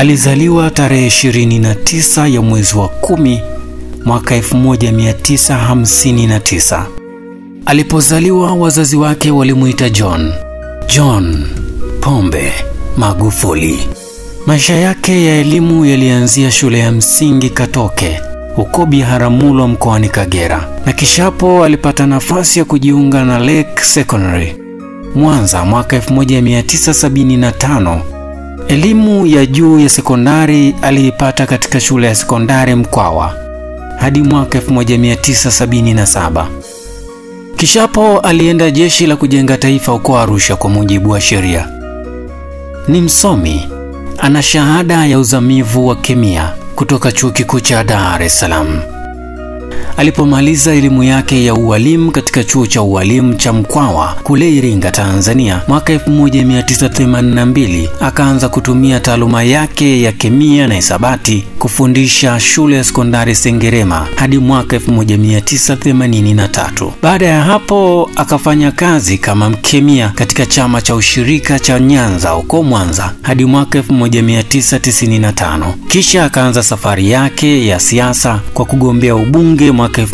alizaliwa tarehe 29 ya mwezi wa kumi mwaka 1959. Alipozaliwa wazazi wake walimuita John John Pombe Magufuli. Maisha yake ya elimu yalianzia shule ya msingi Katoke huko Biharamulo mkoani Kagera, na kishapo alipata nafasi ya kujiunga na Lake Secondary Mwanza mwaka 1975. Elimu ya juu ya sekondari aliipata katika shule ya sekondari Mkwawa hadi mwaka 1977. Kishapo alienda jeshi la kujenga taifa huko Arusha kwa mujibu wa sheria. Ni msomi, ana shahada ya uzamivu wa kemia kutoka chuo kikuu cha Dar es Salaam. Alipomaliza elimu yake ya ualimu katika chuo cha ualimu cha Mkwawa kule Iringa, Tanzania mwaka 1982, akaanza kutumia taaluma yake ya kemia na hisabati kufundisha shule ya sekondari Sengerema hadi mwaka 1983. Baada ya hapo akafanya kazi kama mkemia katika chama cha ushirika cha Nyanza huko Mwanza hadi mwaka 1995. Kisha akaanza safari yake ya siasa kwa kugombea ubunge mwaka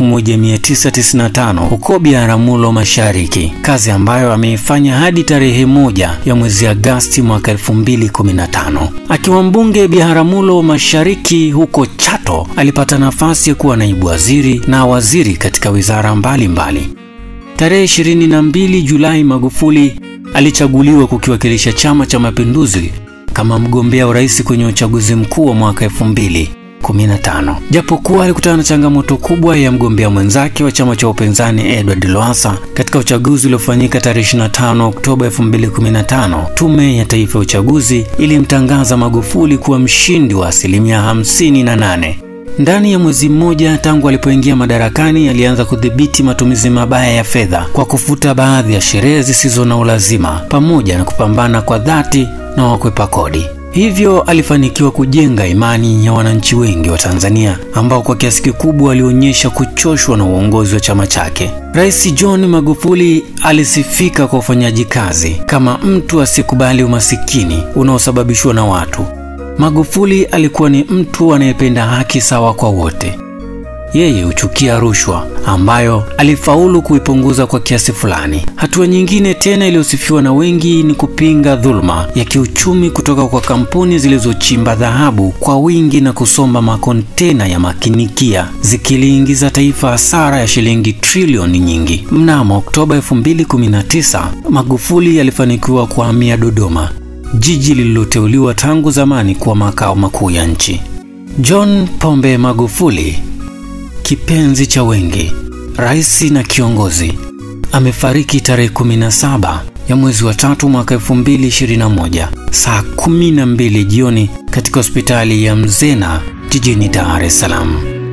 1995 huko Biharamulo Mashariki, kazi ambayo ameifanya hadi tarehe moja ya mwezi Agasti mwaka 2015. Akiwa mbunge Biharamulo Mashariki huko Chato, alipata nafasi ya kuwa naibu waziri na waziri katika wizara mbalimbali mbali. Tarehe 22 Julai Magufuli alichaguliwa kukiwakilisha Chama cha Mapinduzi kama mgombea urais kwenye uchaguzi mkuu wa mwaka 2015. Japokuwa alikutana na changamoto kubwa ya mgombea mwenzake wa chama cha upinzani Edward Lowassa katika uchaguzi uliofanyika tarehe 25 Oktoba 2015, Tume ya Taifa ya Uchaguzi ilimtangaza Magufuli kuwa mshindi wa asilimia 58. Ndani ya mwezi mmoja tangu alipoingia madarakani, alianza kudhibiti matumizi mabaya ya fedha kwa kufuta baadhi ya sherehe zisizo na ulazima pamoja na kupambana kwa dhati na wakwepa kodi. Hivyo alifanikiwa kujenga imani ya wananchi wengi wa Tanzania ambao kwa kiasi kikubwa walionyesha kuchoshwa na uongozi wa chama chake. Rais John Magufuli alisifika kwa ufanyaji kazi kama mtu asiyekubali umasikini unaosababishwa na watu. Magufuli alikuwa ni mtu anayependa haki sawa kwa wote. Yeye huchukia rushwa ambayo alifaulu kuipunguza kwa kiasi fulani. Hatua nyingine tena iliyosifiwa na wengi ni kupinga dhuluma ya kiuchumi kutoka kwa kampuni zilizochimba dhahabu kwa wingi na kusomba makontena ya makinikia zikiliingiza taifa hasara ya shilingi trilioni nyingi. Mnamo Oktoba 2019, Magufuli alifanikiwa kuhamia Dodoma, jiji lililoteuliwa tangu zamani kuwa makao makuu ya nchi. John Pombe Magufuli kipenzi cha wengi, rais na kiongozi, amefariki tarehe 17 ya mwezi wa tatu mwaka 2021 saa 12 jioni katika hospitali ya Mzena jijini Dar es Salaam.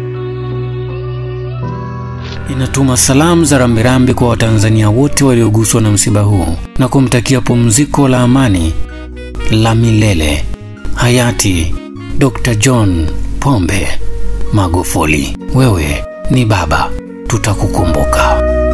Inatuma salamu za rambirambi kwa Watanzania wote walioguswa na msiba huu na kumtakia pumziko la amani la milele hayati Dr. John Pombe Magufuli. Wewe ni baba, tutakukumbuka.